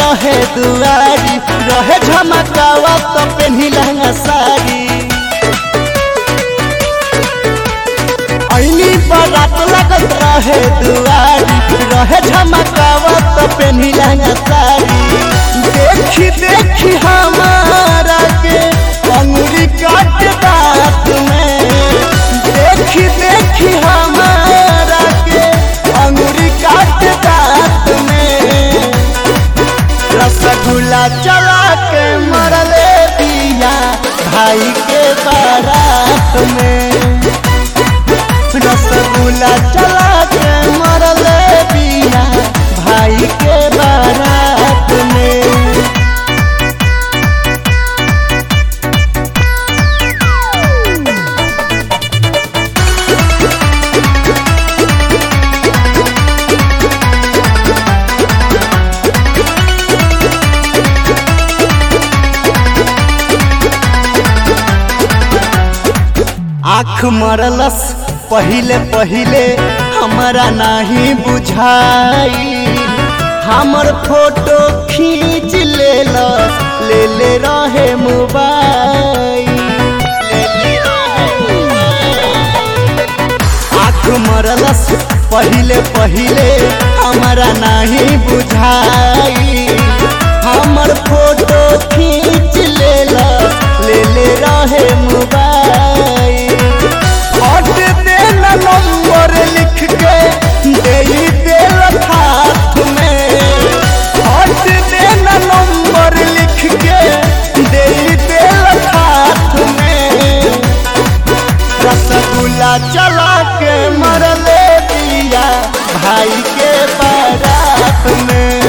रहे दुआरी रहे झमकावा तो पेन्ही लहंगा साड़ी ऐनी बारात लगत रहे दुआरी रहे झमकावा तो पेन्ही लहंगा साड़ी देखी देखी हमारा के अंगुरी काट दांत में देखी देखी हमारा के अंगुरी काट दांत में रसगुल्ला चला के मरले दिया भाई के बारात में रसगुल्ला चला के मरले दिया भाई के बारात में आँख मरलस पहिले पहिले हमारा नहीं बुझाई हमर फोटो खींच लेलस ले ले रहे मोबाइल आँख मरलस पहिले पहिले हमारा नहीं बुझाई हमर फोटो खींच लेलस ले ले रहे मोबाइल हट देना नंबर लिख के दे देल हाथ में हट देना नंबर लिख के दे देल हाथ में रसगुल्ला चला के मरले दिया भाई के बारात में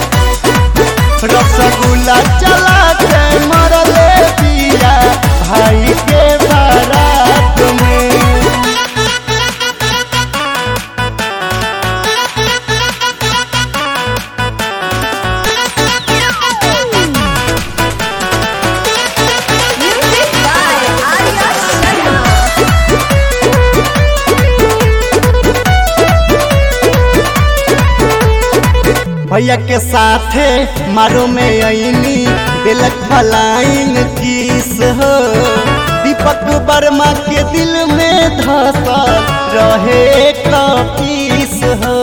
रसगुल्ला चला के मरले दिया भाई के बारात में Music by Arya Sharma. भैया के साथे मारो में अनी दिलक फलाइन किस हो दीपक वर्मा के दिल में धसल रहे कपीस हो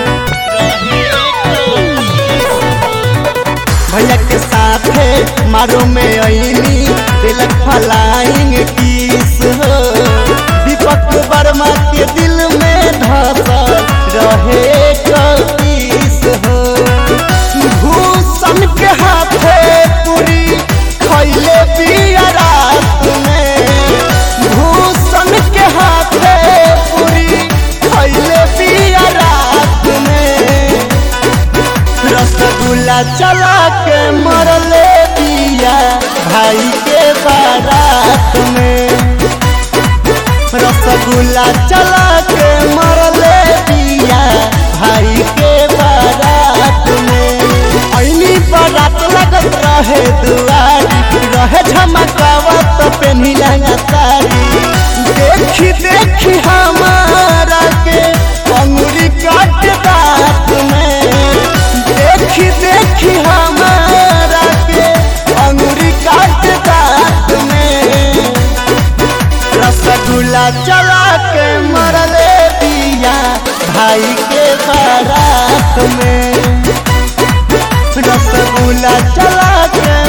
भैया के साथे मारो में अनी दिलक फलाइन किस हो दीपक वर्मा के दिल में धसल रहे कपीस हो भूषण के हाथे पूरी खैले पिया रात में भूषण के हाथे पूरी खैले पिया रात में रसगुल्ला चला के मरले दिया भाई के बारात में रसगुल्ला चला के मरले दिया भाई के बारात में ऐनी बारात लगत रहे दुआरी रहे झमकावा तो पेन्ही लहंगा साड़ी देखी देखी हमारा के अंगुरी काट दांत में देखी देखी हमारा के अंगुरी काट दांत में रसगुल्ला चला के मरले दिया भाई के बारात में रसगुल्ला चला के